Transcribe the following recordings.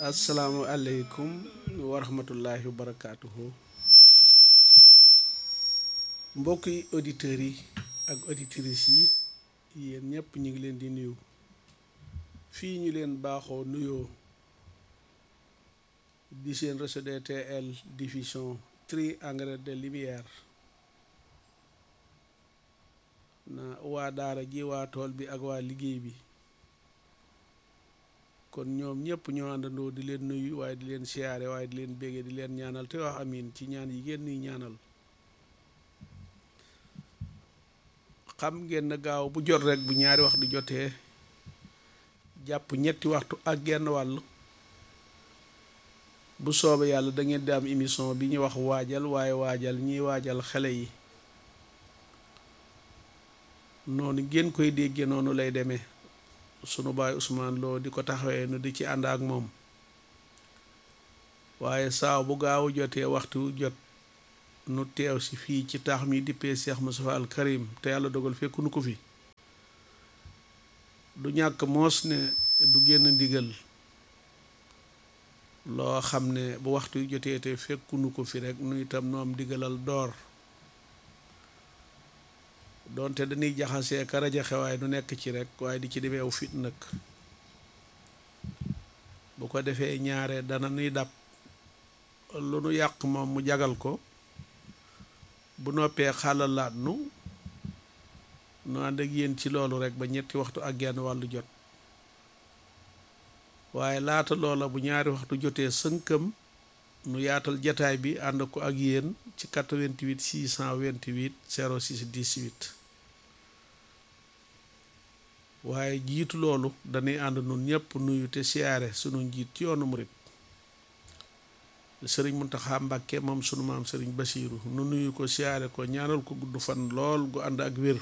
asalaamualeykum wa rahmatullahi wa barakaatuhu mbokki auditeurs yi ak auditrices yi yéen ñëpp ñu ngi leen di nuyu fii ñu leen baaxoo nuyoo di seen réseau DTL diffusion triangle de lumière na waa daara ji waa tool bi ak waa liggéey bi kon ñoom ñëpp ñoo àndandoo di leen nuyu waaye di leen siyaare waaye di leen béggee di leen ñaanal te wax amin ci ñaan yi ngeen nuy ñaanal xam ngeen na gaaw bu jot rek bu ñaari waxtu jotee jàpp ñetti waxtu ak genn wàll bu soobee yàlla da ngeen di am émission bi ñu wax waajal waaye waajal ñiy waajal xale yi noonu ngeen koy déggee noonu lay demee sunu baay Ousmane Lo di ko taxawee nu di ci ànd ak moom waaye saaw bu gaaw jotee waxtu jot nu teew si fii ci taax mi dippee Cheikh Moustapha Al Karim te yàlla dogal fekk nu ko fi du ñàkk moos ne du génn ndigal loo xam ne bu waxtu jotee te fekkunu ko fi rek nu itam nu am ndigalal door doonte dañuy jaxasee ka rajaxe waaye nu nekk ci rek waaye di ci demeew fit nag bu ko defee ñaare dana nuy dab lu nu yàq moom mu jagal ko bu noppee xàllalaat nu nu ànd ak yéen ci loolu rek ba ñetti waxtu ak genn wàllu jot waaye laata loola bu ñaari waxtu jotee sënkam nu yaatal jataay bi ànd ko ak yéen ci 88 628 06 18 waaye jiitu loolu dañuy ànd nun ñëpp nuyu te siyaare sunu njiit ci yoonu murit sëriñ Muntaxa Mbàkke moom sunu maam sëriñ Basiiru nu nuyu ko siyaare ko ñaanal ko gudd fan lool gu ànd ak wér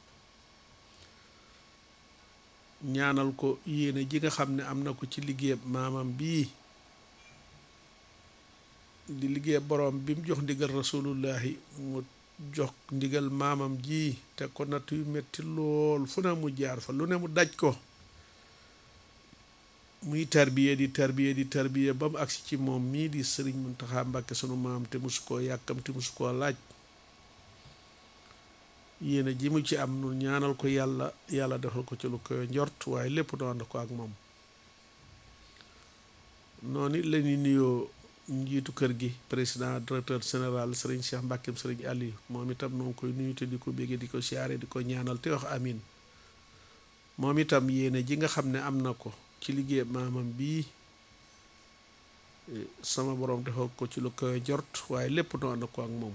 ñaanal ko yéene ji nga xam ne am na ko ci liggéeyam maamam bii di liggéey borom bi mu jox ndigal rasulullahi mu jox ndigal maamam ji te ko natt yu metti lool fu ne mu jaar fa lu ne mu daj ko muy tarbiye di tarbiye di tarbiye ba mu agsi ci moom mii di sëriñ Muntaxa Mbàkke sunu maam te musu koo yàkkamti musu koo laaj yéene ji mu ci am nu ñaanal ko yàlla yàlla defal ko ci lu koy njort waaye lépp nu ànd ko ak moom noonu it la ñuy nuyoo njiitu kër gi président directeur général sëriñ Cheikh Mbàkkeem sëriñ Aliou moom itam noo ngi koy nuyu te di ko béggee di ko siyaare di ko ñaanal te wax amin moom itam yéene ji nga xam ne am na ko ci liggéey maamam bii sama borom defal ko ci lu koy jort waaye lépp noo ànd ko ak moom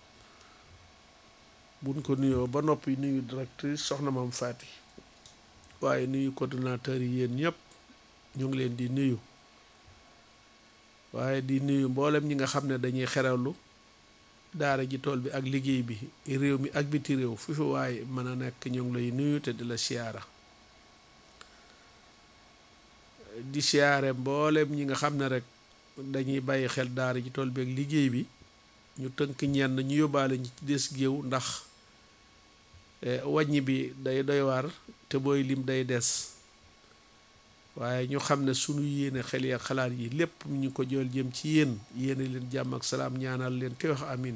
buñ ko nuyoo ba noppi nuyu directrice soxna Maam Faati waaye nuyu coordonnateur yi yéen ñëpp ñu ngi leen di nuyu waaye di nuyu mboolem ñi nga xam ne dañuy xerawlu daara ji tool bi ak liggéey bi réew mi ak biti réew fi fi waaye mën a nekk ñu ngi lay nuyu te di la siyaara di siyaare mboolem ñi nga xam ne rek dañuy bàyyi xel daara ji tool bi ak liggéey bi ñu tënk ñenn ñu yóbbaale ñi ci des géew ndax wàññi bi day doy waar te booy lim day des waaye ñu xam ne sunu yéene xel yi ak xalaat yi lépp ñu ko jool jëm ci yéen yéene leen jàmm ak salaam ñaanal leen te wax amin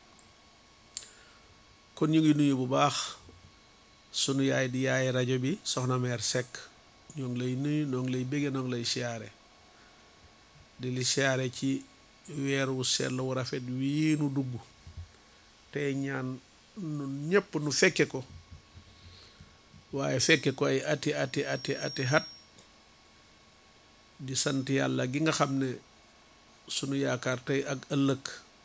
kon ñu ngi nuyu bu baax sunu yaay di yaay rajo bi soxna meer Seck ñoo ngi lay nuyu ñoo ngi lay béggee ñoo ngi lay siyaare di li siyaare ci weer wu sell wu rafet wii nu dugg tey ñaan nun ñépp nu fekke ko waaye fekke ko ay ati ati ati ati hat di sant yàlla gi nga xam ne sunu yaakaar tey ak ëllëg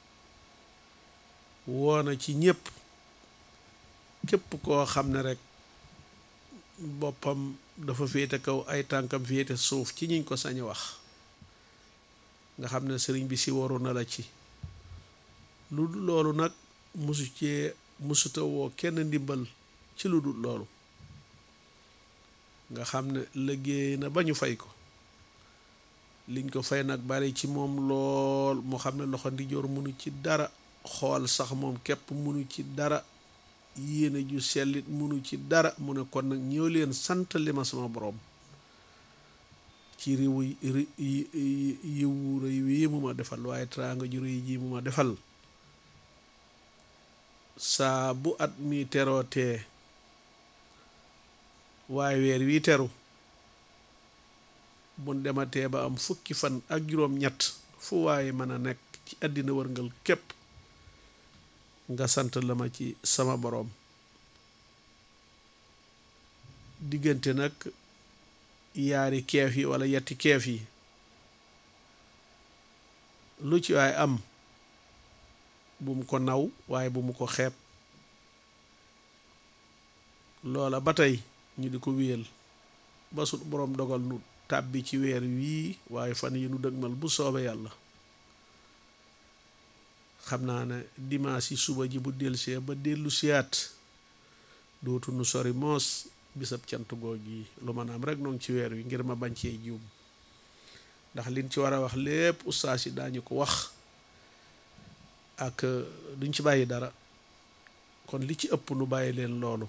woona ci ñépp képp koo xam ne rek boppam dafa féete kaw ay tànkam féete suuf ci ñiñ ko sañ wax nga xam ne sëriñ bi si waru na la ci lu dul loolu nag musu cee musuta woo kenn ndimbal ci lu dul loolu nga xam ne liggéey na ba ñu fay ko liñ ko fay nag bari ci moom lool moo xam ne loxo ndijoor munu ci dara xool sax moom képp munu ci dara yéene ju sellit munu ci dara mu ne kon nag ñëw leen sant li ma sama borom ci riwu yiwu rëy wii mu ma defal waaye teraanga ju rëy ji mu ma defal saa bu at mi terootee waaye weer wii teru bun dematee ba am fukki fan ak juróom-ñett fu waaye mën a nekk ci àddina wërngal képp nga sant la ma ci sama boroom diggante nag yaari keef yi walla yetti keef yi lu ci waay am bu mu ko naw waaye bu mu ko xeeb loola ba tey ñu di ko wéyal ba sut boroom dogal nu tàbbi ci weer wii waaye fan yi nu dëgmal bu soobe yàlla xam naa ne dimanche yi suba ji bu delsee ba dellu siyaat dootu nu sori moos bisab cant goog yi lu ma naam rek noonu ci weer wi ngir ma bañ cee juum ndax liñ ci war a wax lépp ustaas yi daañu ko wax ak duñ ci bàyyi dara kon li ci ëpp nu bàyyi leen loolu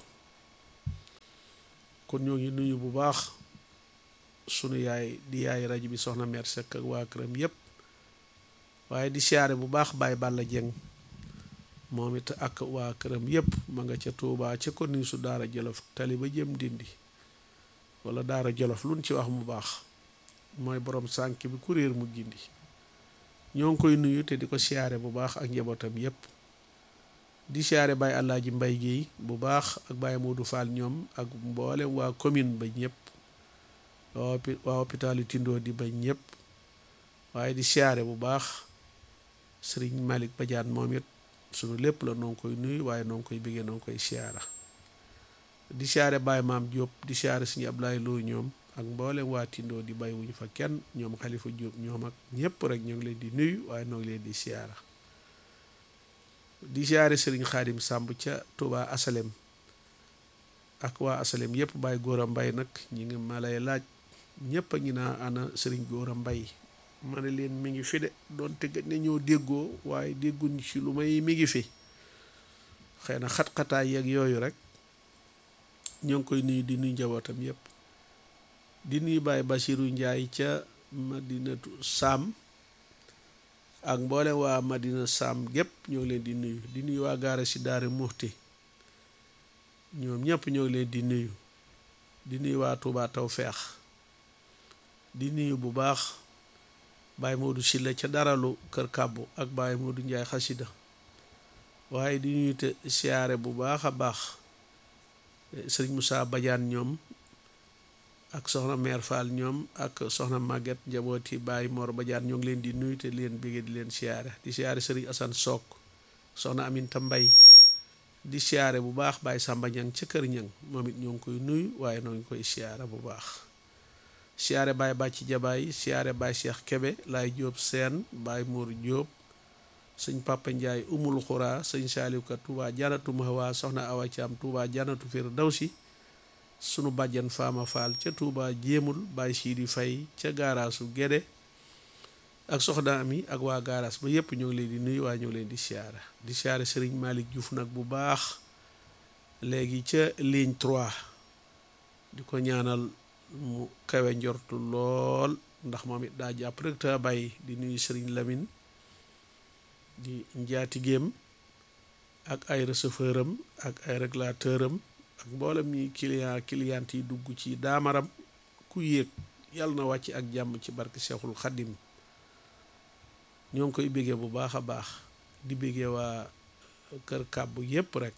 kon ñoo ngi nuyu bu baax sunu yaay di yaay rajo bi soxna Mère Seck ak waa këram yépp waaye di siyaare bu baax Baye Balla Dieng moom it ak waa këram yépp ma nga ca Tuubaa ca ko nii su daara jolof tali ba jëm dindi wala daara jolof luñ ci wax mu baax mooy borom sànk bi ku réer mu gindi ñoo ngi koy nuyu te di ko siyaare bu baax ak njabootam yépp di siyaare Baye Alaaji Mbay Géey bu baax ak Baye Modou Fall ñoom ak mboolem waa commune ba ñëpp waa hôpitalu Tindoo di ba ñëpp waaye di siyaare bu baax Sëriñ Malick Badiane moom it sunu lépp la noo ngi koy nuyu waaye noo ngi koy bëggee noo ngi koy siyaara di siyaare Baye Maam Diop di siyaare Sëriñ Ablaye Lo ñoom ak mboolem waa Tindoo di bay wuñu fa kenn ñoom Xalifa Diop ñoom ak ñëpp rek ñoo ngi leen di nuyu waaye noo ngi leen di siyaara di siyaare Sëriñ Xaadim Sàmb ca Touba Asalem ak waa Asalem yëpp Baye Góora Mbay nag ñi ngi ma lay laaj ñëpp a ngi naa ana Sëriñ Góora Mbay ma ne leen mi ngi fi de doonte gëj na ñoo déggoo waaye dégguñ ci lu may mi ngi fi xëy na xat-xataay yeeg yooyu rek ñoo ngi koy nuyu di nuyu njabootam yëpp di nuyu Baye Basiru Njaay ca Madinatu Saam ak mboole waa Madina Saam gépp ñoo ngi leen di nuyu di nuyu waa gaara si Daara Muxti ñoom ñëpp ñoo ngi leen di nuyu di nuyu waa Tuubaa Tawfeex di nuyu bu baax Baye Modou Silla ca daralu kër kàbbu ak Baye Modou Njaay xasida waaye di nuyu te siyaare bu baax a baax sëriñ Moussa Badiane ñoom ak soxna Mère Fall ñoom ak soxna Maguette njabooti Baye Mor Badiane ñoo ngi leen di nuyu te leen bëggee di leen siyaare di siyaare sëriñ Assane Sock soxna Aminta Mbay di siyaare bu baax Baye Samba Ñang ca kër Ñang moom it ñoo ngi koy nuyu waaye noo ngi koy siyaare bu baax siyaare Baye Bàcci Jabaay siyaare Baye Cheikh Kebe Laay Jóob Seen Baye Mour Jóob sëñ Papa Njaay umul xuraa sëñ Saaliw Ka Tuubaa janatu mahwa soxna Awa Caam Tuubaa janatu Firdawsi sunu bàjjan Faama Faal ca Tuubaa jéemul Baye Siidi Fay ca gaaraasu Gédé ak soxna ami ak waa gaaraas ba yépp ñoo ngi leen di nuyu waaye ñoo ngi leen di siyaare di siyaare Sëriñ Malick Diouf nag bu baax léegi ca ligne 3 di ko ñaanal mu kawe njortu lool ndax moom it daa jàpp rek te bàyyi di nuyu Sëriñ Lamine di njaatigéem ak ay receveur am ak ay régulateur am ak mboolem ñi client client yi dugg ci daamaram ku yéeg yàlla na wàcc ak jàmm ci barke Seexul Xaddim ñoo ngi koy béggee bu baax a baax di béggee waa kër kàbbu yépp rek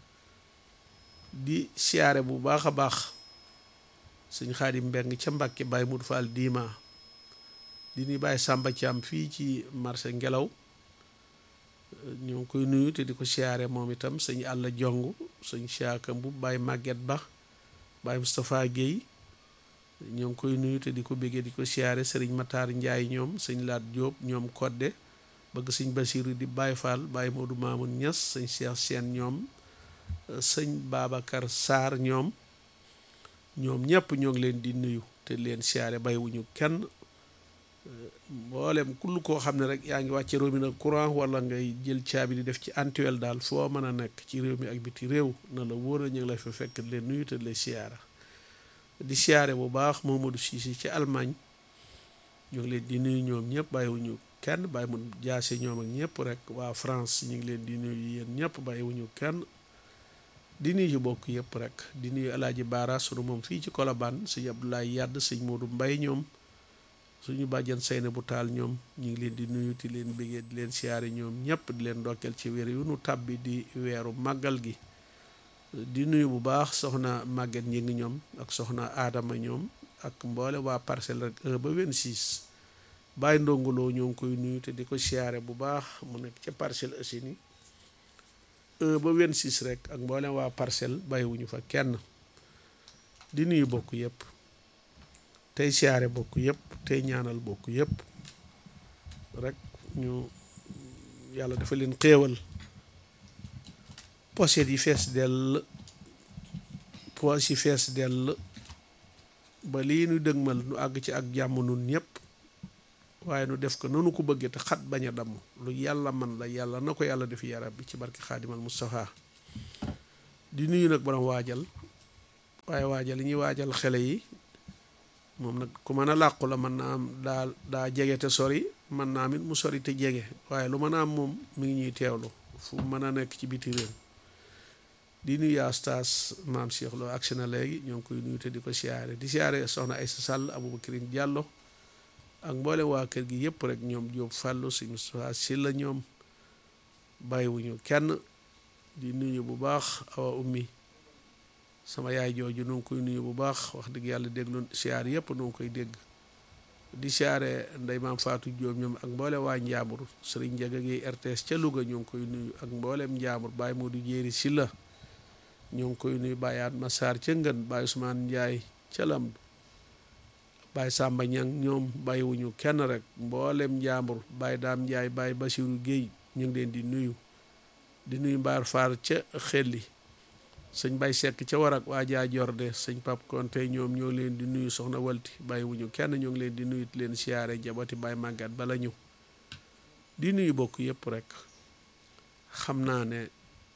di siyaare bu baax a baax sëñ Xaadim Mbeng ca Mbàkke Baye Mut Fall diima di nuy Baye Sàmba Caam fii ci marché ngelaw ñoo ngi koy nuyu te di ko siyaare moom itam sëñ àlla jong sëñ siyaaka mbub Baye Màgget Ba Baye Moustapha Guèye ñoo ngi koy nuyu te di ko béggee di ko siyaare sëriñ Matar Njaay ñoom sëñ Laat Jóob ñoom kodde bëgg sëñ Basiru di Baye Fall Baye Modou Mamoun Ñas sëñ Cheikh Seen ñoom sëñ Babacar Sarr ñoom ñoom ñëpp ñoo ngi leen di nuyu te leen siyaare bàyyiwuñu kenn mboolem kull koo xam ne rek yaa ngi wàcce robinet courant wala ngay jël caabi di def ci antuel daal foo mën a nekk ci réew mi ak biti réew na la wóor na ñu ngi la fa fekk leen nuyu te leen siyaara di siyaare bu baax Mamadou Cissé ci Allemagne ñu ngi leen di nuyu ñoom ñëpp bàyyiwuñu kenn bàyyi mun jaase ñoom ak ñëpp rek waa France ñu ngi leen di nuyu yéen ñëpp bàyyiwuñu kenn di nuyu bokk yëpp rek di nuyu alaaji Baara sunu moom fii ci Colobane sëñ Abdoulaye Yadd sëñ Modou Mbay ñoom suñu bàjjan Seyna bu taal ñoom ñu ngi leen di nuyu di leen bëggee di leen siyaare ñoom ñëpp di leen ndokkeel ci weer yu nu tàbbi di weeru màggal gi di nuyu bu baax soxna Maguette ñi ngi ñoom ak soxna Adama ñoom ak mboole waa parcelle rek 1 ba 26 bàyyi ndongoloo ñoo ngi koy nuyu te di ko siyaare bu baax mu nekk ca Parcelles Assainies 1 ba 26 rek ak mboole waa parcelle bàyyiwuñu fa kenn di nuyu bokk yëpp tey siyaare bokk yëpp tey ñaanal bokk yëpp rek ñu yàlla dafa leen xéewal pochette yi fees dell poche yi fees dell ba lii nu dëgmal nu àgg ci ak jàmm nun ñëpp waaye nu def ko nanu ko bëggee te xat bañ a damm lu yàlla man la yàlla na ko yàlla def yarab bi ci barki xaadimal Mustafa di nuyu nag borom waajal waaye waajal yi ñuy waajal xele yi moom nag ku mën a làqu la mën naa am daa daa jege te sori mën naa am it mu sori te jege waaye lu mën a am moom mi ngi ñuy teewlu fu mën a nekk ci biti réew di nuyu yaa staas maam Cheikh Lo agsi na léegi ñoo ngi koy nuyu te di ko siyaare di siyaare soxna Aysa Sall Aboubacrine Diallo ak mboole waa kër gi yëpp rek ñoom Jóob Fàllu si Moustapha Sylla ñoom bàyyiwuñu kenn di nuyu bu baax awa ummi sama yaay jooju nu ngi koy nuyu bu baax wax dëgg yàlla déglu siyaar yëpp nu ngi koy dégg di siyaare ndey maam Faatu Jóob ñoom ak mboole waa Njaambur sëriñ Njaga gi RTS ca Louga ñoo ngi koy nuyu ak mboolem Njaambur Baay Moodu Jéeri Sylla ñoo ngi koy nuyu Baay Atma Saar ca Ngën Baay Usmaan Njaay ca Lamdu Baay Sàmba Ñang ñoom bàyyiwuñu kenn rek mboolem Njaambur Baay Daam Njaay Baay Basiru Géey ñu ngi leen di nuyu di nuyu mbaar faar ca xelli sëñ bay sekk ca warak waa jaa jorde sëñ pap konte ñoom ñoo leen di nuyu soxna walti bàyyi wuñu kenn ñoo ngi leen di nuyu leen siyaare jabati bay màggat bala ñu di nuyu bokk yëpp rek xam naa ne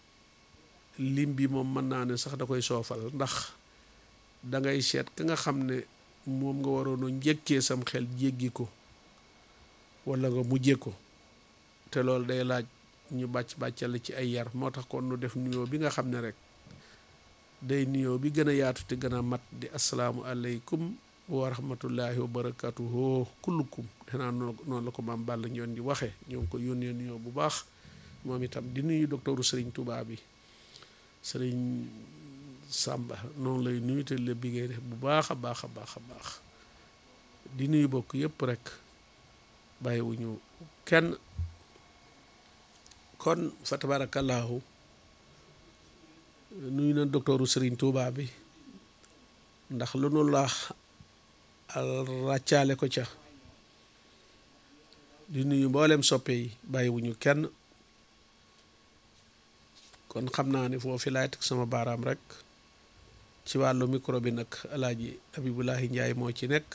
lim bi moom mën naa ne sax da koy soofal ndax dangay seet ka nga xam ne moom nga waroon a njëkkee sam xel jéggi ko wala nga mujjee ko te loolu day laaj ñu bàcc bàccal ci ay yar moo tax kon nu def nuyoo bi nga xam ne rek day nuyoo bi gën a yaatu te gën a mat di asalaamu aleykum wa rahmatullahi wa barakatuhu kullukum danaa noonu la ko maam Balla ñoon di waxee ñoo ngi ko yónnee nuyoo bu baax moom itam di nuyu docteuru Sëriñ Tuubaa bi Sëriñ Sàmba noonu lay nuyu te la biggéey def bu baax a baax a baax a baax di nuyu bokk yépp rek bàyyiwuñu kenn kon fa tabarakallahu nuyu na docteuru Sëriñ Tuubaa bi ndax lu nu laax ràccaale ko ca di nuyu mboolem soppe yi bàyyiwuñu kenn kon xam naa ne foofu laay teg sama baaraam rek ci wàllu micro bi nag alaaji Abibulahi Njaay moo ci nekk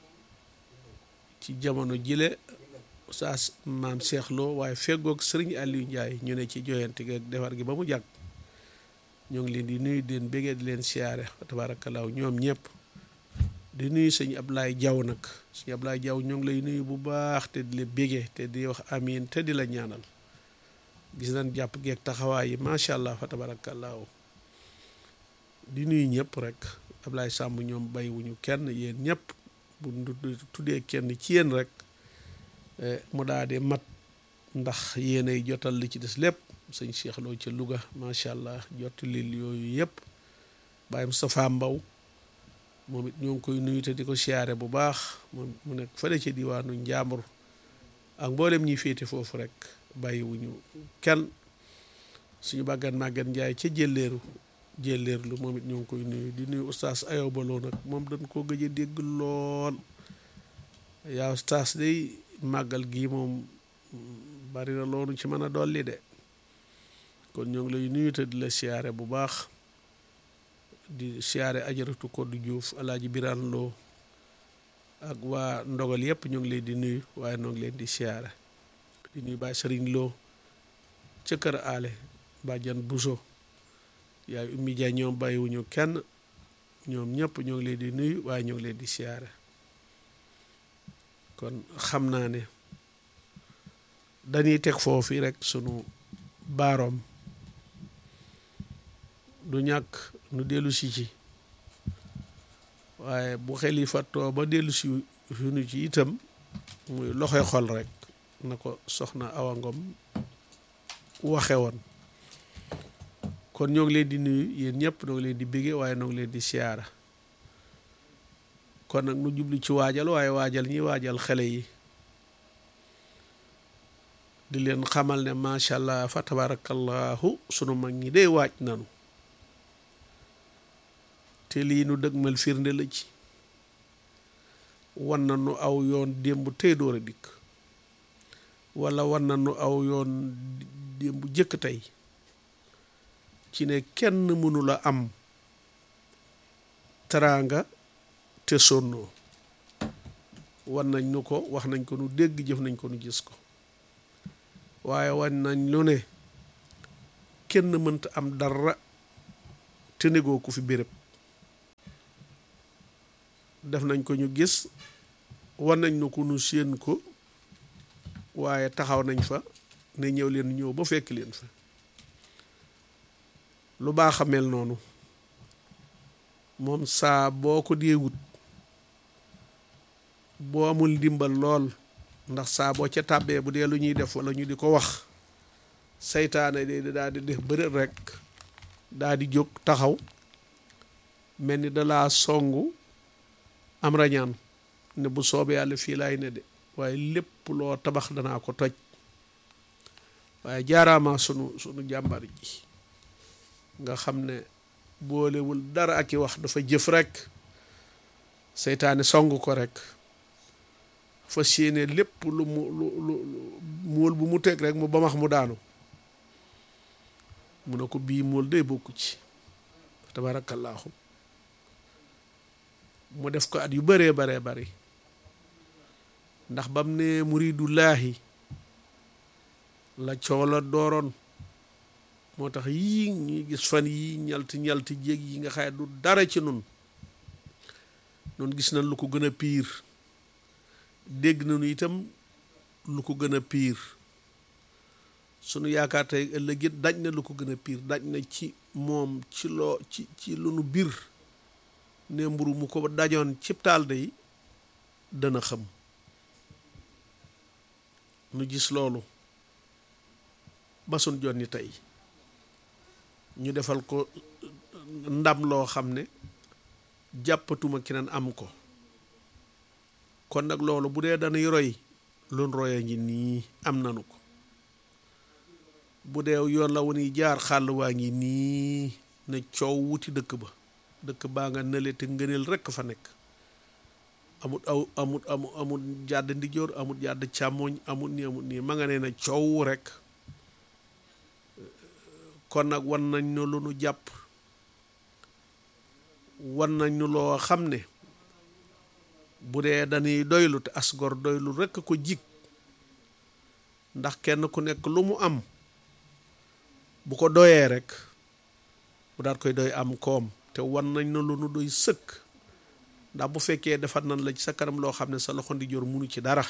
ci jamono jile saa maam Cheikh Lo waaye feggoog sëriñ Aliou Njaay ñu ne ci joyante gi ak defar gi ba mu jàgg ñoo ngi leen di nuyu di leen béggee di leen siyaare tabaarakallaahu ñoom ñëpp di nuyu sëñ Ablaye Jaw nag sëñ Ablaye Jaw ñoo ngi lay nuyu bu baax te di la béggee te di wax amiin te di la ñaanal gis nañ jàpp geeg taxawaay yi macha allah fa tabaarakallaahu di nuyu ñëpp rek Ablaye Sàmb ñoom bàyyiwuñu kenn yéen ñëpp bu tuddee kenn ci yéen rek mu daa di mat ndax yéenay jotal li ci des lépp sëñ Cheikh Lo ca Louga macha allah jottali yooyu yëpp Baye Moustapha Mbaw moom it ñoo ngi koy nuyu te di ko siyaare bu baax moom mu nekk fële ci diwaanu Njaambur ak mboolem ñi féete foofu rek bàyyiwuñu kenn suñu bàggan màggan Njaay ca jëlleeru jëlleerlu moom it ñoo ngi koy nuyu di nuyu oustaz Ayow Baloo nag moom dañ koo gëj a dégg lool yaa oustaz day màggal gii moom bari na loolu ci mën a dolli de kon ñoo ngi lay nuyu te di la siyaare bu baax di siyaare ajaratu Koddu Juuf alaaji Biraan Loo ak waa ndogal yëpp ñu ngi leen di nuyu waaye noo ngi leen di siyaare di nuyu Baay Sëriñ Loo ca kër aale bàjjan Buso yaay ummi jaay ñoom bàyyiwuñu kenn ñoom ñëpp ñoo ngi leen di nuyu waaye ñoo ngi leen di siyaare kon xam naa ne dañuy teg foofu rek sunu baaroom du ñàkk nu dellu si ci waaye bu xel yi fàttoo ba dellu si nu ci itam muy loxoy xol rek na ko soxna Awa Ngom waxe woon kon ñoo ngi leen di nuyu yéen ñëpp ñoo ngi leen di bége waaye ñoo ngi leen di siyaara kon nag nu jublu ci waajal waaye waajal ñi waajal xale yi di leen xamal ne macha allah fa tabarakallahu sunu mag ñi dee waaj nanu te lii nu dëgmal firnde la ci wan na nu aw yoon démb tey door a dikk wala wan na nu aw yoon démb jëkk tey ci ne kenn mënula am teraanga te sonnoo wan nañ nu ko wax nañ ko nu dégg jëf nañ ko nu gis ko waaye wan nañ lu ne kenn mënta am dara te negoo ko fi béréb def nañ ko ñu gis wan nañ nu ko nu séen ko waaye taxaw nañ fa ne ñëw leen ñëw ba fekk leen fa lu baax a mel noonu moom saa boo ko dee wut boo amul ndimbal lool ndax saa boo ca tàbbee bu dee lu ñuy def wala ñu di ko wax seytaane de daal di def bërët rek daal di jóg taxaw mel ni dalaa songu am rañaan ne bu soobee yàlla fii laay ne de waaye lépp loo tabax danaa ko toj waaye jaaraamaa sunu sunu jàmbar ji nga xam ne boolewul dara ak i wax dafa jëf rek seytaane song ko rek fas yéene lépp lu mu lu lu móol bu mu teg rek mu bamax mu daanu mu ne ko bii móol day bokku ci tabaarakallaahu mu def ko at yu bëree baree bari ndax bam ne muridullaahi la coow la dooroon moo tax yii ñuy gis fan yii ñalti ñalti jéeg yi nga xaye du dara ci nun noonu gis nañ lu ko gën a piir dégg nañu itam lu ko gën a piir sunu yaakaar tey ëllëg it daj na lu ko gën a piir daj na ci moom ci loo ci ci lu nu biir ne mburu mu ko dajoon cib taal day dana xam nu gis loolu ba sun jonni tey ñu defal ko ndam loo xam ne jàppatuma keneen am ko kon nag loolu bu dee dañuy roy lun roya ngi nii am nanu ko bu dee yoon la wunuy jaar xàll waa ngi nii ne coow wuti dëkk ba dëkk baa nga nële te ngëneel rekk fa nekk amut aw amut amut amut jàdd ndijoor amut jàdd càmmoñ amut nii amut nii ma nga nee na coow rekk kon nag wan nañ nu lu nu jàpp wan nañ nu loo xam ne bu dee dañuy doylu te asgor doylu rekk ko jig ndax kenn ku nekk lu mu am bu ko doyee rek bu daat koy doy am koom te wan nañ na lu nu doy sëkk ndax bu fekkee defar nañ la ci sa kanam loo xam ne sa loxo ndi jor munu ci dara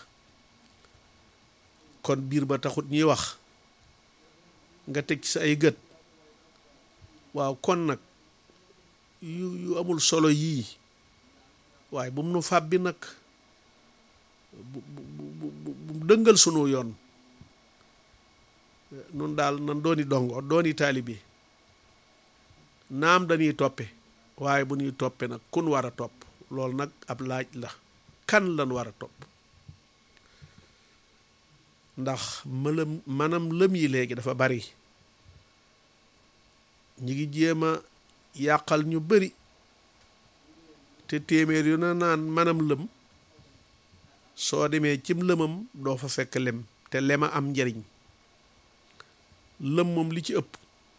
kon biir ba taxut ñuy wax nga teg ci sa ay gët waaw kon nag yu yu amul solo yii waaye bu mu nu fàbbi nag bu bu bu dëngal sunu yoon nun daal nan dooni dongo dooni taalibe naam dañuy toppe waaye bu ñuy toppe nag kun war a topp loolu nag ab laaj la kan lan war a topp ndax mëlam manam lëm yi léegi dafa bari ñi ngi jéem a yàqal ñu bari te téeméer yu na naan manam lëm soo demee cim lëmam doo fa fekk lem te lema am njariñ lëm moom li ci ëpp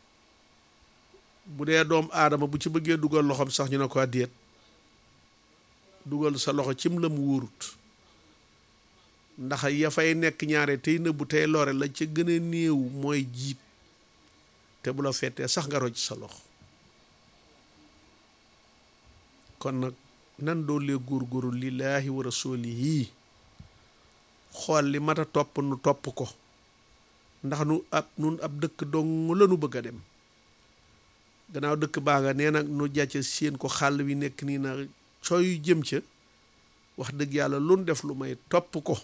bu dee doom aadama bu ci bëggee dugal loxoom sax ñu ne ko déet dugal sa loxo cim lëm wóorut ndax ya fay nekk ñaare tey nëbbu tey lore la ca gën a néew mooy jiit te bu la fettee sax nga rocc sa loxo kon nag nan doolee góorgóorlu lillaahi wa rasuulihi xool li mat a topp nu topp ko ndax nu ab nun ab dëkk dong la nu bëgg a dem gannaaw dëkk baa nga nee nag nu jàcce seen ko xàll wi nekk nii na sooy jëm ca wax dëgg yàlla lu nu def lu may topp ko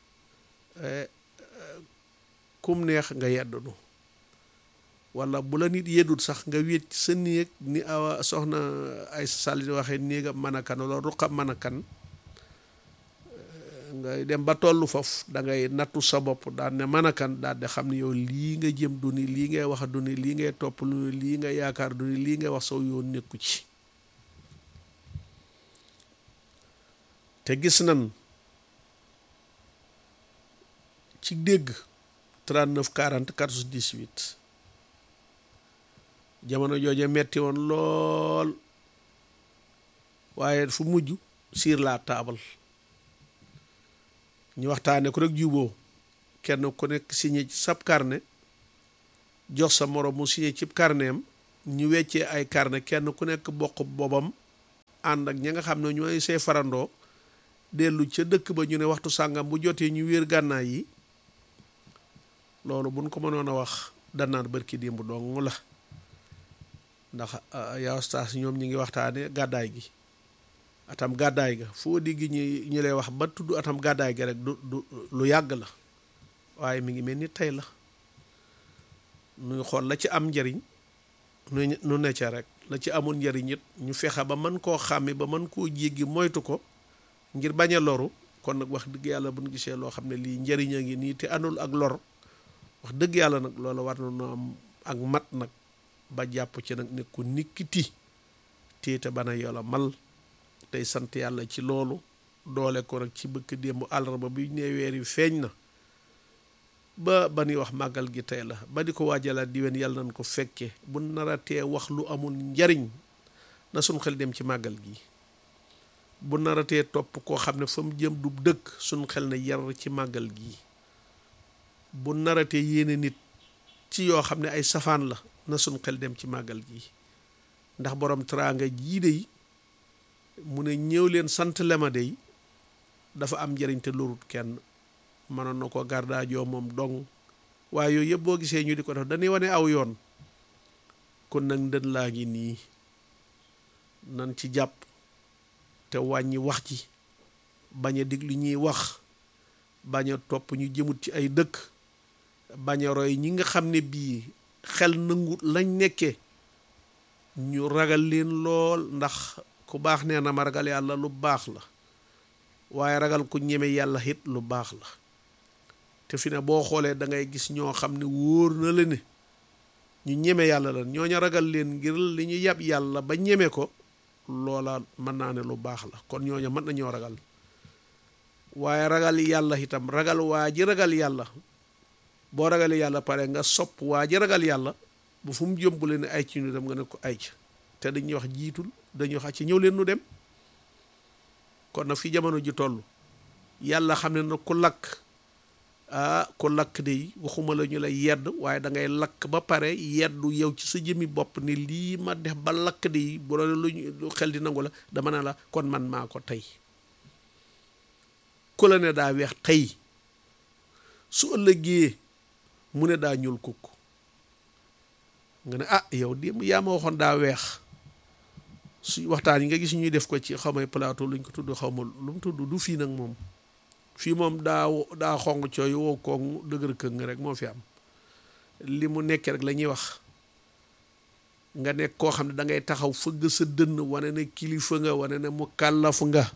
kum neex nga yeddunu wala bu la nit yeddut sax nga wéet ci sa néeg ni awa soxna ay sàlli waxee néegam mën a kan wala ruqam mën a kan ngay dem ba tollu foofu da ngay nattu sa bopp daan ne mën a kan daal di xam ne yow lii nga jëm du ni lii ngay wax du ni lii ngay topp lu lii nga yaakaar du ni lii ngay wax saw yoon nekku ci te gis nan ci dégg 39 40 14 18 jamono jooje metti woon lool waaye fu mujj sur la table ñu waxtaane ko rek juboo kenn ku nekk signé ci sab carnet jox sa moroom mu signé ci carnetam ñu weccee ay carnet kenn ku nekk bokk boobam ànd ak ña nga xam ne ñooy see farandoo dellu ca dëkk ba ñu ne waxtu sàngam bu jotee ñu wéer gànnaay yi loolu buñ ko mënoon a wax danaan bërki démb dong la ndax yaa ustaas ñoom ñi ngi waxtaane gàddaay gi atam gàddaay ga foo digg ñi ñu lay wax ba tudd atam gàddaay ga rek du du lu yàgg la waaye mi ngi mel ni tey la nuy xool la ci am njariñ nu nu ne ca rek la ci amul njariñ it ñu fexe ba mën koo xàmmi ba mën koo jéggi moytu ko ngir bañ a loru kon nag wax dëgg yàlla bu ñu gisee loo xam ne lii njariñ a ngi nii te anul ak lor wax dëgg yàlla nag loolu war na noo am ak mat nag ba jàpp ci nag ne ku nikkiti téete bana yola mal tey sant yàlla ci loolu doole ko rek ci bëkk démb àllarba bi ne weer yi feeñ na ba ba ñuy wax màggal gi tey la ba di ko waajalaat diwén yàlla nañ ko fekke bu naratee wax lu amul njariñ na suñ xel dem ci màggal gi bu naratee topp koo xam ne fa mu jëm du dëkk suñ xel na yar ci màggal gi bu naratee yéene nit ci yoo xam ne ay safaan la na suñ xel dem ci màggal gi ndax borom teraanga jii dey mu ne ñëw leen sant lema dey dafa am njëriñ te lorut kenn mënoon na ko gardaajoo moom dong waaye yooyu yëpp boo gisee ñu di ko def dañuy wane aw yoon kon nag ndën laa ngi nii nan ci jàpp te wàññi wax ci bañ a diglu ñuy wax bañ a topp ñu jëmut ci ay dëkk bañ a roy ñi nga xam ne bii xel nangu lañ nekkee ñu ragal leen lool ndax ku baax nee na ma ragal yàlla lu baax la waaye ragal ku ñeme yàlla it lu baax la te fi ne boo xoolee da ngay gis ñoo xam ne wóor na la ne ñu ñeme yàlla la ñooñu ragal leen ngir li ñu yab yàlla ba ñeme ko loola mën naa ne lu baax la kon ñooñu mën nañoo ragal waaye ragal yàlla itam ragal waa ji ragal yàlla boo ragalee yàlla pare nga sopp waa ji ragal yàlla bu fu mu jëmbule ne ay ci ñu dem nga ne ko ay ca te dañuy wax jiitul dañuy wax ci ñëw leen nu dem kon nag fi jamono ji toll yàlla xam ne na ku lakk ah ku lakk de waxuma la ñu lay yedd waaye da ngay lakk ba pare yeddu yow ci sa jëmi bopp ni lii ma def ba lakk de bu doon lu xel di nangu la dama ne la kon man maa ko tey ku la ne daa weex tey su ëllëgee mu ne daa ñuul kukk nga ne ah yow démb yaa ma waxoon daa weex su waxtaan yi nga gis ñuy def ko ci xaw ma plateau luñ ko tudd xaw ma lu mu tudd du fii nag moom fii moom daa daa xong cooy wow koŋ dëgër këng rek moo fi am li mu nekkee rek la ñuy wax nga nekk koo xam ne da ngay taxaw fëgg sa dënn wane ne kilifa nga wane ne mu kàllafu nga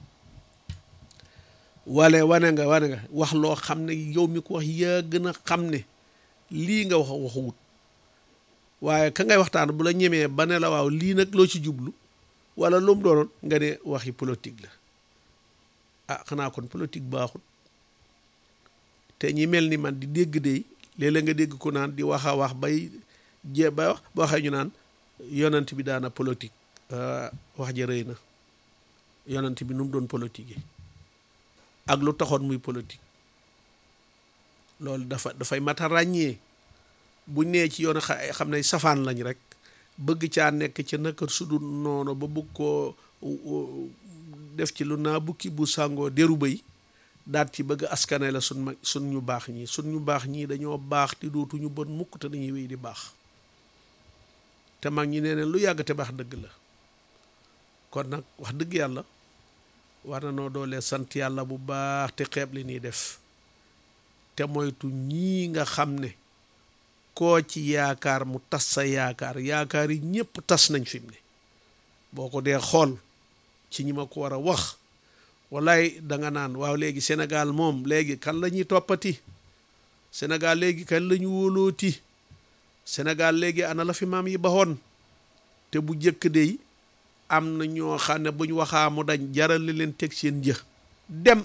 wale wane nga wane nga wax loo xam ne yow mi ko wax yaa gën a xam ne lii nga wax waxu wut waaye ka ngay waxtaan bu la ñemee ba ne la waaw lii nag loo ci jublu wala lu mu doonoon nga ne waxi politique la ah xanaa kon politique baaxut te ñi mel ni man di dégg de léeg-léeg nga dégg ko naan di wax a wax bay jee ba wax ba waxee ñu naan yonent bi daana politique wax ja rëy na yonent bi nu mu doon politique ak lu taxoon muy politique loolu dafa dafay mat a ràññee buñ nee ci yoon xam ne safaan lañ rek bëgg caa nekk ca naka sudul noonu ba bëgg koo def ci lu naa bukki bu sàngoo deru bay daat ci bëgg askane la sun mag sun ñu baax ñii sun ñu baax ñii dañoo baax te dootuñu bon mukk te dañuy wéy di baax te mag ñi nee neen lu yàgg te baax dëgg la kon nag wax dëgg yàlla war na noo doolee sant yàlla bu baax te xeeb li ñuy def te moytu ñii nga xam ne koo ci yaakaar mu tas sa yaakaar yaakaar yi ñëpp tas nañ fi mu ne boo ko dee xool ci ñi ma ko war a wax wallaay danga naan waaw léegi Sénégal moom léegi kan la ñuy toppati Sénégal léegi kan la ñu wóolooti Sénégal léegi ana la fi maam yi baxoon te bu jëkk dey am na ñoo xam ne buñ waxaa mu dañ jaral leen teg seen jë dem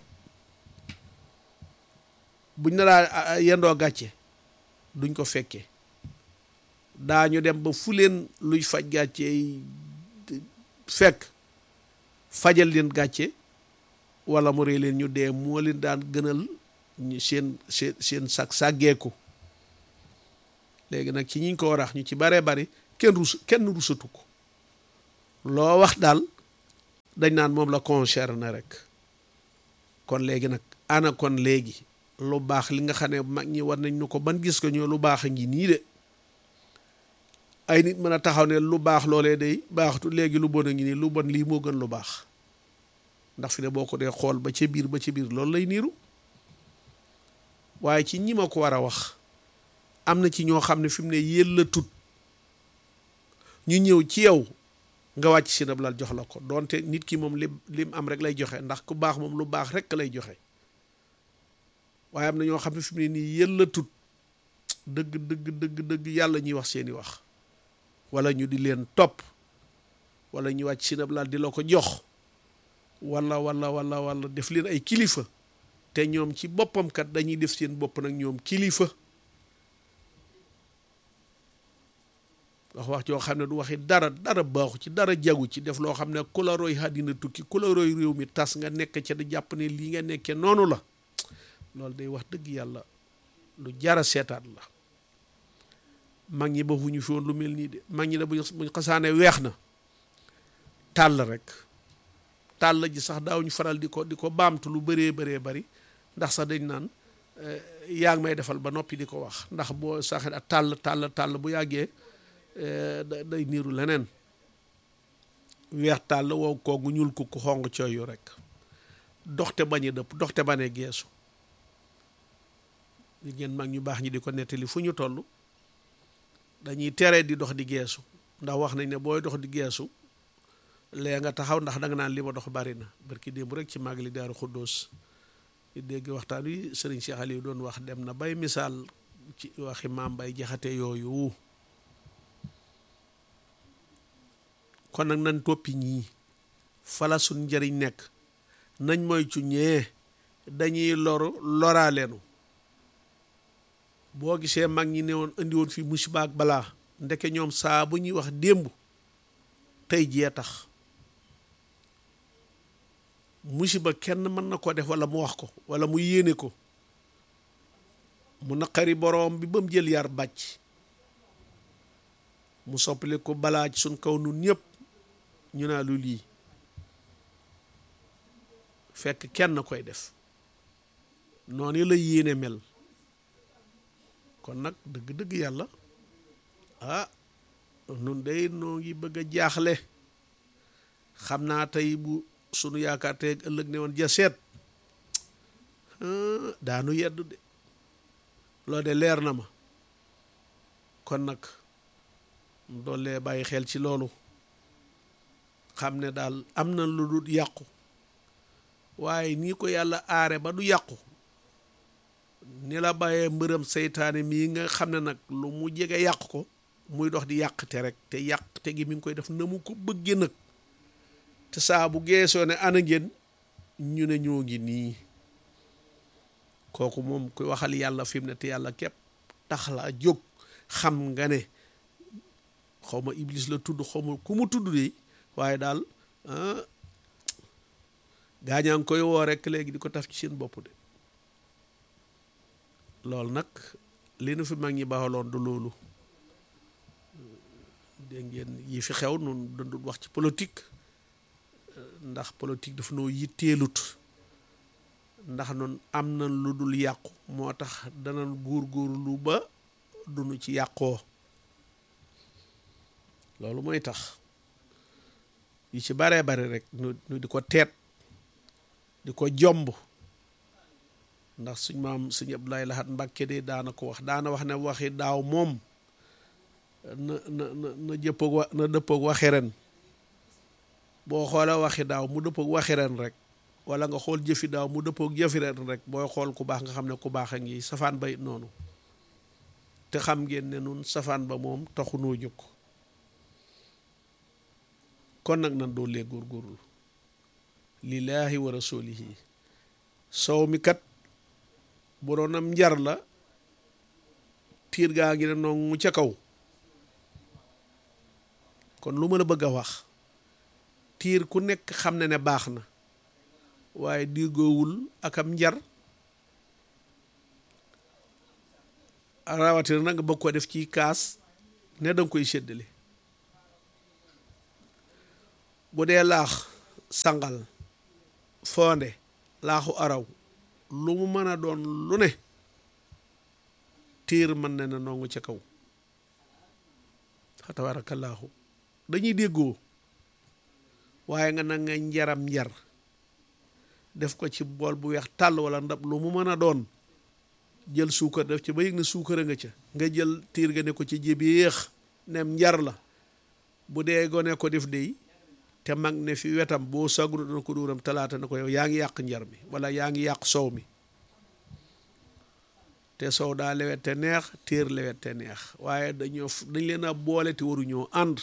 buñ na laa yendoo gàcce duñ ko fekkee daañu dem ba fu leen luy faj gàcce fekk fajal leen gàcce wala mu rey leen ñu dee moo leen daan gënal ñu seen seen seen sag sàggeeku léegi nag ci ñiñ ko warax ñu ci baree bari kenn rus kenn rusatu ko loo wax daal dañ naan moom la concerné rek kon léegi nag ana kon léegi lu baax li nga xam ne mag ñi war nañ ñu ko ban gis ko ñoo lu baax a ngi nii de ay nit mën a taxaw ne lu baax loolee day baaxatu léegi lu bon a ngi nii lu bon lii moo gën lu baax ndax fi ne boo ko dee xool ba ca biir ba ca biir loolu lay niiru waaye ci ñi ma ko war a wax am na ci ñoo xam ne fi mu ne yëlla tut ñu ñëw ci yow nga wàcc si nab lal jox la ko donte nit ki moom lim lim am rek lay joxe ndax ku baax moom lu baax rek lay joxe waaye am na ñoo xam ne fi mu ne nii yëlla tut dëgg dëgg dëgg dëgg yàlla ñuy wax seeni wax wala ñu di leen topp wala ñu wàcc si nab lal di la ko jox wala wala wala wala def leen ay kilifa te ñoom ci boppam kat dañuy def seen bopp nag ñoom kilifa wax wax joo xam ne du waxi dara dara baaxu ci dara jagu ci def loo xam ne ku la roy àddina tukki ku la roy réew mi tas nga nekk ca di jàpp ne lii nga nekkee noonu la loolu day wax dëgg yàlla lu jara seetaat la mag ñi ba fu ñu fi woon lu mel nii de mag ñi ne buñ xasaane weex na tàll rek tàll ji sax daawuñu faral di ko di ko baamtu lu bëree bëree bari ndax sax dañ naan yaa ngi may defal ba noppi di ko wax ndax boo sax tàll tàll tàll bu yàggee day niiru leneen weex tàll wow koogu ñuul ku ku xong cooyu rek doxte bañ a dëpp doxte bañ a geesu li ngeen mag ñu baax ñi di ko nettali fu ñu toll dañuy tere di dox di geesu ndax wax nañ ne booy dox di geesu lee nga taxaw ndax danga naan li ma dox bari na barki démb rek ci màggali Daaru Xuddoos di dégg waxtaan wi sëriñ Cheikh Aliou doon wax dem na bay misaal ci waxi maam bay jaxate yooyu kon nag nañ toppi ñii fala suñ njëriñ nekk nañ mooy cu ñee dañuy loru loraaleenu boo gisee mag ñi ne woon indi woon fii musiba ak balaa ndeke ñoom saa bu ñuy wax démb tey jee tax musiba kenn mën na ko def wala mu wax ko wala mu yéene ko mu naqari boroom bi ba mu jël yar bàcc mu soppali ko balaa ci suñ kaw nun ñëpp ñu naa lu lii fekk kenn koy def noonu la yéene mel kon nag dëgg-dëgg yàlla ah nun day noo ngi bëgg a jaaxle xam naa tey bu sunu yaakaar tey ëllëg ne woon ja seet daanu yedd de loolu de leer na ma kon nag doolee bàyyi xel ci loolu xam ne daal am na lu dul yàqu waaye nii ko yàlla aare ba du yàqu ni la bàyyee mbërëm seytaane mii nga xam ne nag lu mu jege yàq ko muy dox di yàqte rek te yàqte gi mi ngi koy def na mu ko bëggee nag te saa bu geesoo ne ana ngeen ñu ne ñoo ngi nii kooku moom kuy waxal yàlla fi mu ne te yàlla képp tax la jóg xam nga ne xaw ma iblis la tudd xaw ma ku mu tudd de waaye daal gaañaa ngi koy woo rek léegi di ko taf ci seen bopp de loolu nag li nu fi mag ñi baaxaloon du loolu dégg ngeen yi fi xew noonu dundul wax ci politique ndax politique dafa noo yitteelut ndax nun am na lu dul yàqu moo tax danañ góor-góorlu ba duñu ci yàqoo loolu mooy tax yu ci baree bari rek nu nu di ko teet di ko jomb ndax suñ maam suñ Abdoulaye Lahat Mbàkke de daana ko wax daana wax ne waxi daaw moom na na na na jëppoog wa na dëppoog waxi ren boo xoolee waxi daaw mu dëppoog waxi ren rek wala nga xool jëfi daaw mu dëppoog jëfi ren rek booy xool ku baax nga xam ne ku baax a ngi safaan ba it noonu te xam ngeen ne nun safaan ba moom taxu noo jóg kon nag nan doo lee góorgóorlu lillaahi wa rasulihi sow mi kat bu doon am njar la tiir gaa ngi ne noonu ca kaw kon lu ma la bëgg a wax tiir ku nekk xam ne ne baax na waaye diggoowul ak am njar rawatina nag nga bëgg ko def ci kaas ne danga koy séddale bu dee laax sangal fonde laaxu araw lu mu mën a doon lu ne tiir mën na ne nongu ca kaw fa tabaarakallaahu dañuy déggoo waaye nga na nga njaram njar def ko ci bool bu weex tàll wala ndab lu mu mën a doon jël suukar def ci ba yëg ne suukar a nga ca nga jël tiir ga ne ko ci jébi yéex nem njar la bu dee gone ko def dey te mag ne fi wetam boo sagru dana ko dóoram talaata na ko yow yaa ngi yàq njar mi wala yaa ngi yàq soow mi te soow daa lewet te neex téer lewet te neex waaye dañoo dañ leen a boole te waruñoo ànd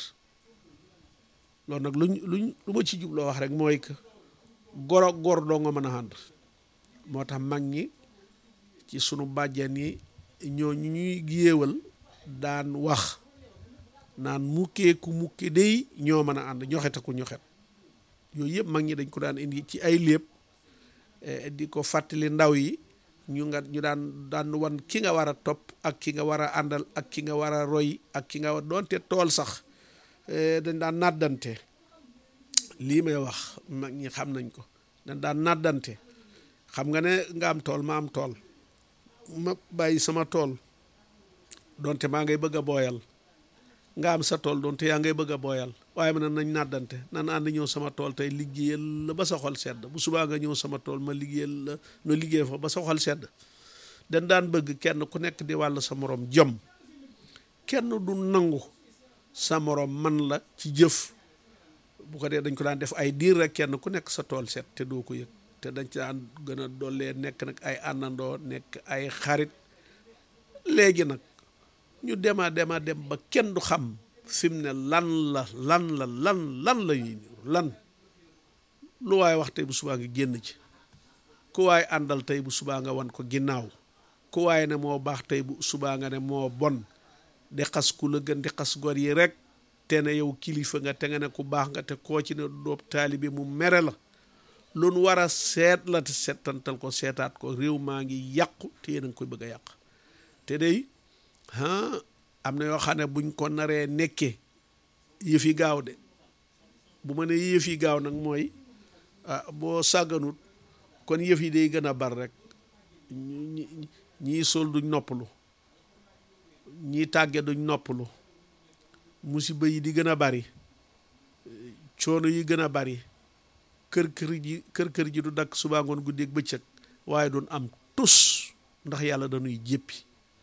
loolu nag luñ luñ lu ma ci jubloo wax rek mooy que goro gor doo nga mën a ànd moo tax mag ñi ci sunu bàjjan yi ñoo ñu ñuy géewal daan wax naan mukkee ku mukke day ñoo mën a ànd ñoxet ku ñoxet yooyu yëpp mag ñi dañ ko daan indi ci ay léeb di ko fàttali ndaw yi ñu nga ñu daan daan wan ki nga war a topp ak ki nga war a àndal ak ki nga war a roy ak ki nga war doonte tool sax dañ daan nàddante lii may wax mag ñi xam nañ ko dañ daan nàddante xam nga ne nga am tool ma am tool ma bàyyi sama tool doonte maa ngay bëgg a booyal nga am sa tool doonte yaa ngay bëgg a booyal waaye ma ne nañ nàddante nan ànd ñëw sama tool tey liggéeyal la ba sa xol sedd bu subaa nga ñëw sama tool ma liggéeyal la no liggéey fa ba sa xol sedd dañ daan bëgg kenn ku nekk di wàll sa morom jom kenn du nangu sa morom man la ci jëf bu ko dee dañ ko daan def ay diir rek kenn ku nekk sa tool set te doo ko yëg te dañ ci daan gën a dollee nekk nag ay àndandoo nekk ay xarit léegi nag ñu dema dema dem ba kenn du xam fi mu ne lan la lan la lan lan la ñuy niru lan lu waaye wax tey bu subaa nga génn ci ku waaye àndal tey bu subaa nga wan ko ginnaaw ku waaye ne moo baax tey bu subaa nga ne moo bon di xas ku la gën di xas gor yi rek te ne yow kilifa nga te nga ne ku baax nga te koo ci ne doob taalibe mu mere la lu nu war a seet la te seetantal ko seetaat ko réew maa ngi yàqu te yéen a ngi koy bëgg a yàq te day ah am na yoo xam ne buñ ko naree nekkee yëf yi gaaw de bu ma ne yëf yi gaaw nag mooy ah boo sàgganut kon yëf yi day gën a bar rek ñi ñii sol duñ noppalu ñii tàgge duñ noppalu musiba yi di gën a bari coono yi gën a bari kër kër ji kër kër ji du dakk subaa ngoon guddeeg bëccëg waaye doon am tus ndax yàlla dañuy jéppi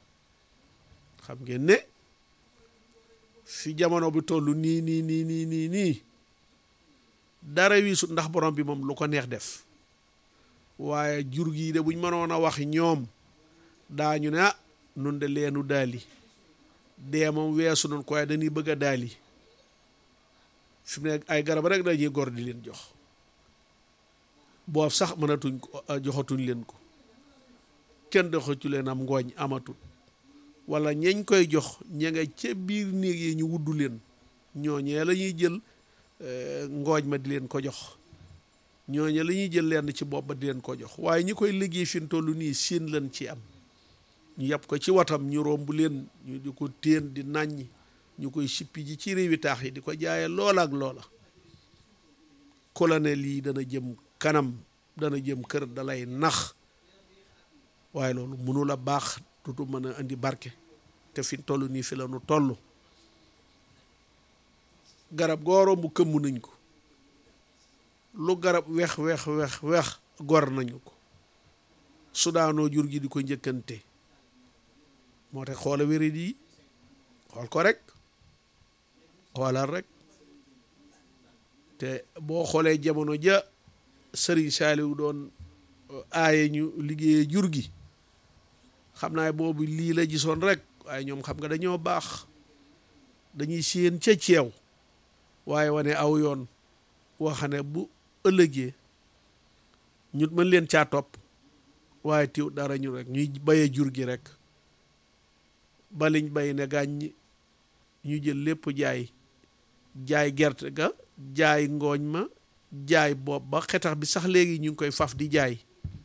xam ngeen ne fi jamono bi toll nii nii nii nii nii nii dara wiisut ndax borom bi moom lu ko neex def waaye jur gi de buñ mënoon a wax ñoom daañu ne ah nun de leenu daali dee moom weesu noonu ko waaye dañuy bëgg a daali fi mu ne ay garab rek dañuy gor di leen jox boof sax mënatuñ ko joxatuñ leen ko kenn doxatu leen am ngooñ amatut wala ñañ koy jox ña nga ca biir néeg yi ñu wuddu leen ñooñee la ñuy jël ngooñ ma di leen ko jox ñooñee la ñuy jël lenn ci bopp ba di leen ko jox waaye ñi koy liggéey fi mu toll nii siin lan ci am ñu yàpp ko ci watam ñu romb leen ñu di ko téen di nàññi ñu koy sippi ji ci réewi taax yi di ko jaaye loola ak loola colonel yi dana jëm kanam dana jëm kër dalay nax waaye loolu mënul a baax dutu mën a indi barke te fi toll nii fi la nu toll garab gooro bu këmm nañ ko lu garab wex wex wex wex gor nañu ko su daanoo jur gi di ko njëkkante moo tax xoola wérit yi xool ko rek xoolal rek te boo xoolee jamono ja sëriñ Saaliw doon aaye ñu liggéeyee jur gi xam naa boobu lii la gisoon rek waaye ñoom xam nga dañoo baax dañuy séen ca ceew waaye wane aw yoon waxane bu ëllëgee ñu mën leen caa topp waaye tiw dara ñu rek ñuy baye jur gi rek baliñ bay ne gàññ ñu jël lépp jaay jaay gerte ga jaay ngooñ ma jaay bopp ba xetax bi sax léegi ñu ngi koy faf di jaay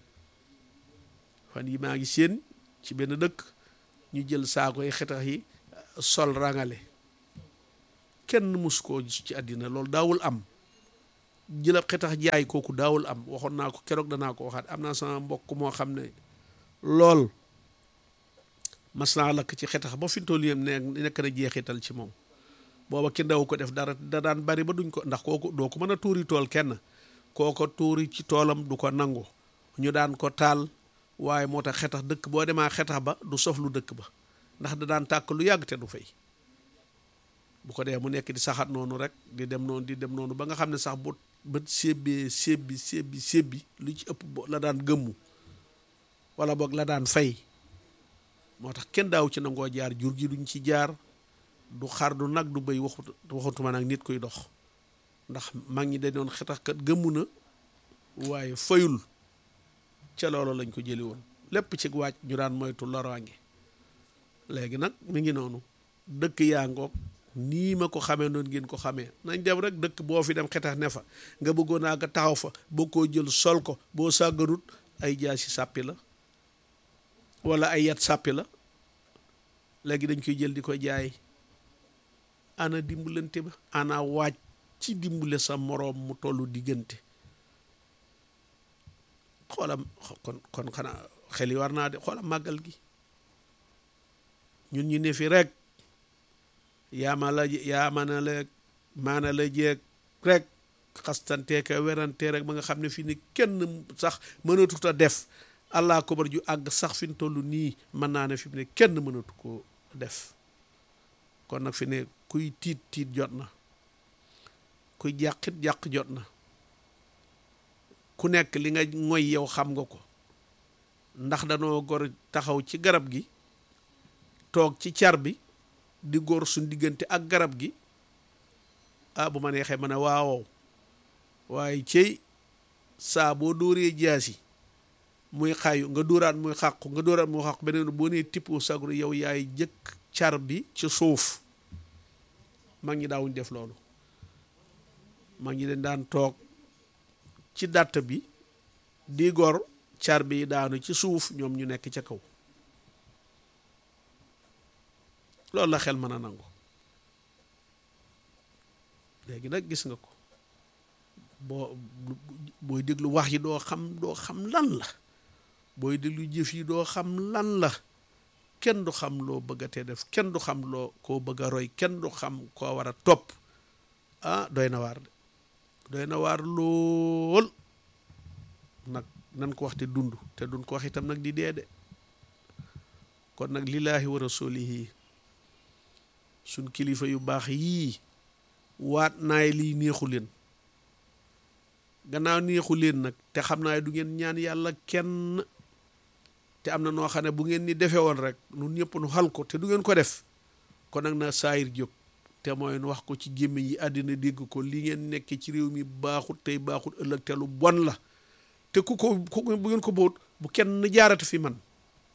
fan yi maa ngi seen ci benn dëkk ñu jël saako yi xetax yi sol rangale kenn mus koo gis ci àddina loolu daawul am jëlab xetax jaay kooku daawul am waxoon naa ko keroog danaa ko waxaat am naa sama mbokk moo xam ne lool mas naa lakk ci xetax ba fi mu toll ne nekk na jeexital ci moom booba ki ndaw ko def dara da daan bari ba duñ ko ndax kooku doo ko mën a tuuri tool kenn kooko tuuri ci toolam du ko nangu ñu daan ko taal waaye moo tax xetax dëkk boo demaa xetax ba du sof lu dëkk ba ndax da daan tàkk lu yàgg te du fay bu ko dee mu nekk di saxat noonu rek di dem noonu di dem noonu ba nga xam ne sax bu bët sébbee sébbi sébbi sébbi lu ci ëpp la daan gëmmu wala boog la daan fay moo tax kenn daaw ci nangoo jaar jur gi duñ ci jaar du xar du nag du béy waxut waxutuma nag nit koy dox ndax mag ñi dañ doon xetax kat gëmmu na waaye fayul ca loolu lañ ko jëli woon lépp ci waaj ñu daan moytu loraange léegi nag mi ngi noonu dëkk yaa ngoog nii ma ko xamee noonu ngeen ko xamee nañ dem rek dëkk boo fi dem xetax ne fa nga bëggoon naa nga taxaw fa boo koo jël sol ko boo sàgganut ay jaasi sàppi la wala ay yat sàppi la léegi dañ koy jël di ko jaay ana dimbalante ba ana waaj ci dimbale sa moroom mu tollu diggante xoolam kon kon xanaa xel yi war naa de xoolam màggal gi ñun ñu ne fi rek yaama la yaama na la maana la jeeg rek xastanteeka werante rek ba nga xam ne fii ni kenn sax mënatut a def allah kobar ju àgg sax fi mu toll nii mën naa ne fi mu ne kenn mënatu ko def kon nag fi ne kuy tiit tiit jot na kuy jàqit jàq jot na ku nekk li nga ngoy yow xam nga ko ndax danoo gor taxaw ci garab gi toog ci car bi di góor suñ diggante ak garab gi ah bu ma neexee ma ne waawow waaye cey saa boo dóoree jaasi muy xayu nga dóoraat muy xàqu nga dóoraat muy xàqu beneen boo nee tippoo sagru yow yaay jëkk car bi ci suuf mag ñi daawuñ def loolu mag ñi dañ daan toog ci dàtt bi di gor car bi daanu ci suuf ñoom ñu nekk ca kaw loolu la xel mën a nangu léegi nag gis nga ko boo booy déglu wax yi doo xam doo xam lan la booy déglu jëf yi doo xam lan la kenn du xam loo bëgg a te def kenn du xam loo koo bëgg a roy kenn du xam koo war a topp ah doy na waar de doy na waar lool nag nan ko wax te dund te dun ko wax itam nag di dee de kon nag lillaahi wa rasulihi suñ kilifa yu baax yii waat naay lii neexu leen gannaaw neexu leen nag te xam naa du ngeen ñaan yàlla kenn te am na noo xam ne bu ngeen ni defee woon rek nun ñëpp nu xal ko te du ngeen ko def kon nag na saayir jóg te mooy nu wax ko ci gémmiñ yi àddina dégg ko li ngeen nekkee ci réew mi baaxut tey baaxut ëllëg te lu bon la te ku ko ku bu ngeen ko boot bu kenn jaarati fi man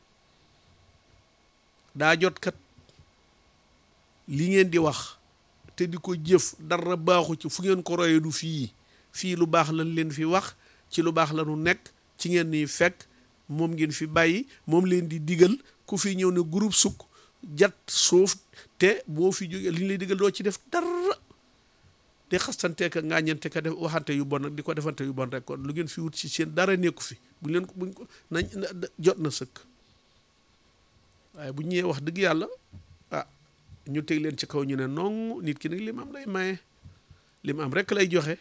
daa jot kat li ngeen di wax te di ko jëf dara baaxu ci fu ngeen ko royee du fii fii lu baax lañ leen fi wax ci lu baax la nu nekk ci ngeen ni fekk moom ngeen fi bàyyi moom leen di digal ku fi ñëw ne groupe sukk jat suuf te boo fi jógee li ñu lay digal doo ci def dara di xastante ka ngaañante ka def waxante yu bon nag di ko defante yu bon rek kon lu ngeen fi wut si seen dara nekku fi bu leen ko buñ ko nañ jot na sëkk waaye bu ñëwee wax dëgg yàlla ah ñu teg leen ci kaw ñu ne non nit ki nag li mu am lay maye li mu am rek lay joxe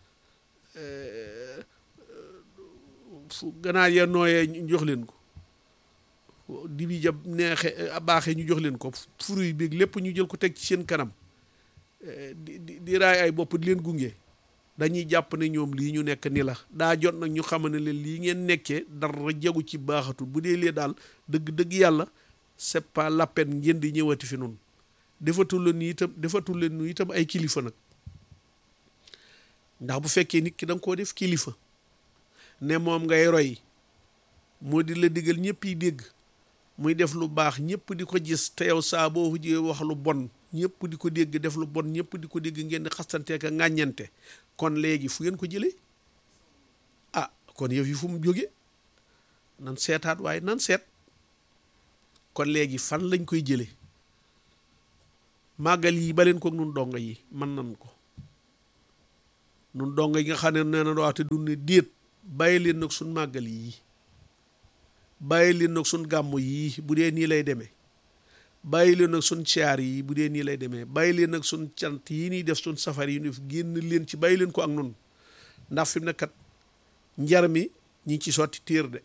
fu ganaar ya nooyee ñu jox leen ko di bi jab neexe baaxee ñu jox leen ko fruit bi lépp ñu jël ko teg ci seen kanam di di di raay ay bopp di leen gunge dañuy jàpp ne ñoom lii ñu nekk ni la daa jot nag ñu xam ne leen lii ngeen nekkee dara jagu ci baaxatul bu dee lee daal dëgg-dëgg yàlla c'est pas la peine ngeen di ñëwati fi noonu defatul leen ni itam defatul leen nu itam ay kilifa nag ndax bu fekkee nit ki da nga koo def kilifa ne moom ngay roy moo di la digal ñëpp yi dégg muy def lu baax ñëpp di ko gis te yow saa boo jee wax lu bon ñëpp di ko dégg def lu bon ñëpp di ko dégg ngeen di xastante ka ŋàññante kon léegi fu ngeen ko jëlee ah kon yëf yi fu mu jóge nan seetaat waaye nan seet kon léegi fan lañ koy jëlee màggal yi ba leen ko nun dongo yi mën nan ko nun dongo yi nga xam ne nee na waxte du ne déet bàyyi leen nag suñ màggal yii bàyyi leen nag suñ gàmm yii bu dee nii lay demee bàyyi leen nag suñ caar yi bu dee nii lay demee bàyyi leen nag suñ cant yi nii def suñ safar yi ñu def génn leen ci bàyyi leen ko ak nun ndax fi mu ne kat njar mi ñi ngi ci sotti téer de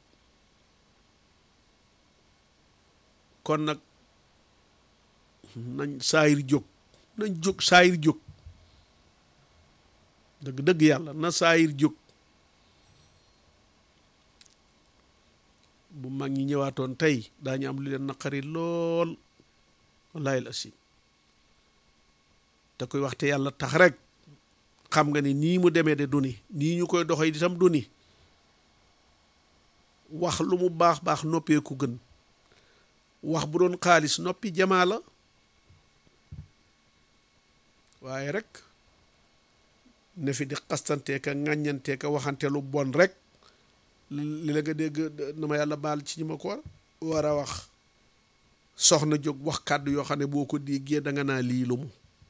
kon nag nañ saayir jóg nañ jóg saayir jóg dëgg dëgg yàlla na saayir jóg bu mag ñi ñëwaatoon tey daañu am lu leen naqari lool wallahi la sim te koy waxte yàlla tax rek xam nga ni nii mu demee de du ni nii ñu koy doxee itam du ni wax lu mu baax baax noppee ku gën wax bu doon xaalis noppi jamaa la waaye rek ne fi di xastantee ka ŋàññantee ka waxante lu bon rek li la nga dégg na ma yàlla baal ci ñi ma ko war a wax soxna jóg wax kàddu yoo xam ne boo ko déggee da nga naa lii lu mu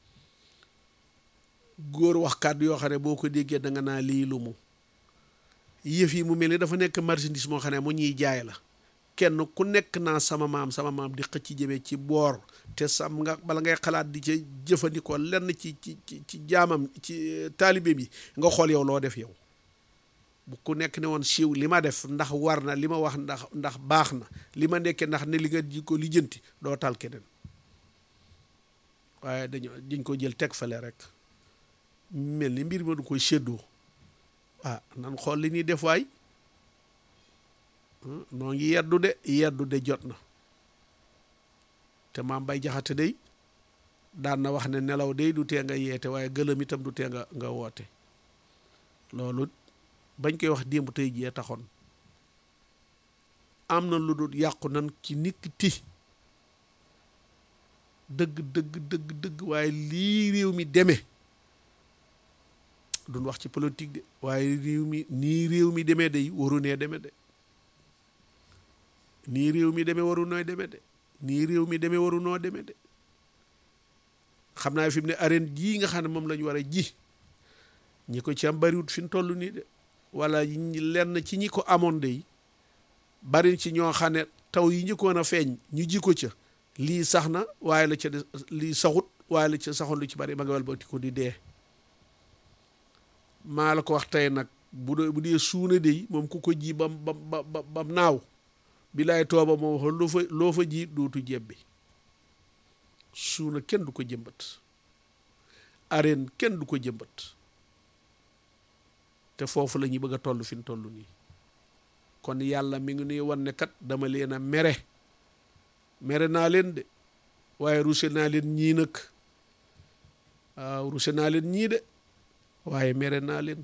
góor wax kàddu yoo xam ne boo ko déggee da nga naa lii lu mu yëf yi mu mel ni dafa nekk marchandise moo xam ne mu ñuy jaay la kenn ku nekk naa sama maam sama maam di xëcc jëmee ci boor te sam nga bala ngay xalaat di ca jëfandikoo lenn ci ci ci ci jaamam ci taalibe bi nga xool yow loo def yow bu ku nekk ne woon siiw li ma def ndax war na li ma wax ndax ndax baax na li ma nekkee ndax ne li nga ji ko lijjanti doo tal keneen waaye dañu dañ ko jël teg fale rek mel ni mbir ma du koy séddoo ah nan xool li ñuy def waay noo ngi yeddu de yeddu de jot na te maam bay jaxate day daan na wax ne nelaw day du tee nga yeete waaye gëlëm itam du tee nga nga woote loolu bañ koy wax démb tey jii taxoon am na lu dul yàqu nan ci nit ti dëgg dëgg dëgg dëgg waaye lii réew mi demee duñ wax ci politique de waaye réew mi nii réew mi demee day waru nee demee de nii réew mi demee waru nooy demee de nii réew mi demee waru noo demee de xam naa fi mu ne arène jii nga xam ne moom la ñu war a ji ñi ko ci am bariwut fi mu toll nii de wala lenn ci ñi ko amoon de bari ci ñoo xam ne taw yi njëkkoon a feeñ ñu ji ko ca lii sax na waaye la ca lii saxut waaye la ca saxoon lu ci bari ma nga wal ba ko di dee maa la ko wax tey nag bu dee bu dee suuna de moom ku ko ji bam bam ba bam naaw bilaay tooba moo wax loo fa loo fa ji dootu jebbi suuna kenn du ko jëmbat arène kenn du ko jëmbat te foofu la ñuy bëgg a toll fi mu toll nii kon yàlla mi ngi nuy wan ne kat dama leen a mere mere naa leen de waaye ruse naa leen ñii nag waaw ruse naa leen ñii de waaye mere naa leen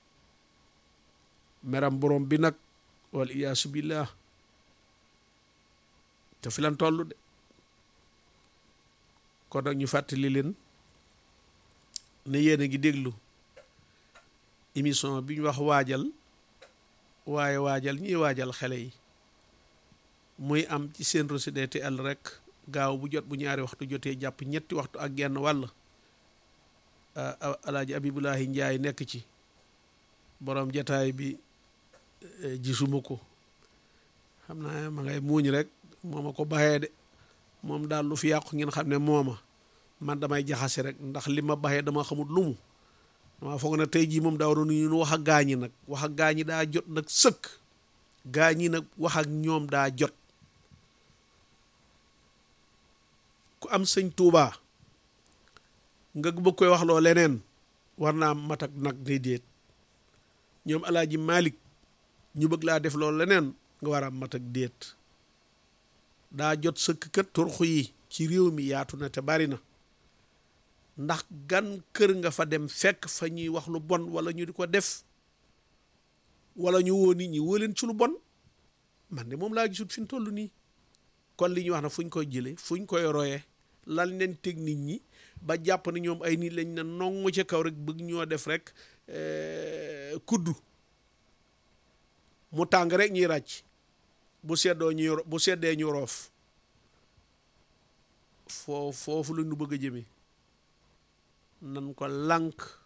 meram borom bi nag wal iyaasu billah te fi lan toll de kon nag ñu fàttali leen ne yéen a ngi déglu émission bi ñu wax waajal waaye waajal ñiy waajal xale yi muy am ci seen Rossy DTL rek gaaw bu jot bu ñaari waxtu jotee jàpp ñetti waxtu ak genn wàll alaaji abibulahi njaay nekk ci borom jataay bi gisuma ko xam naa ma ngay muuñ rek mooma ko baxee de moom daal lu fi yàqu ngeen xam ne mooma man damay jaxase rek ndax li ma baxee dama xamut lu mu dama foog na tey jii moom daa waroon ñu wax ak gaañi nag wax ak gaañi daa jot nag sëkk gaañi nag wax ak ñoom daa jot ku am sëñ Tuubaa nga bëgg koy wax loo leneen war naa mat ak nag day déet ñoom alaaji Malik ñu bëgg laa def loolu leneen nga war a mat ak déet daa jot sëkk kat turxu yi ci réew mi yaatu na te bari na ndax gan kër nga fa dem fekk fa ñuy wax lu bon wala ñu di ko def wala ñu woo nit ñi woo leen ci lu bon man de moom laa gisut fi ñu toll nii kon li ñuy wax na fu ñu koy jëlee fu ñu koy royee lan leen teg nit ñi ba jàpp ne ñoom ay nit lañ ne nongu ca kaw rek bëgg ñoo def rek kuddu mu tàng rek ñuy ràcc bu seddoo ñuy bu seddee ñu roof foo foofu la ñu bëgg a jëmee nan ko lànk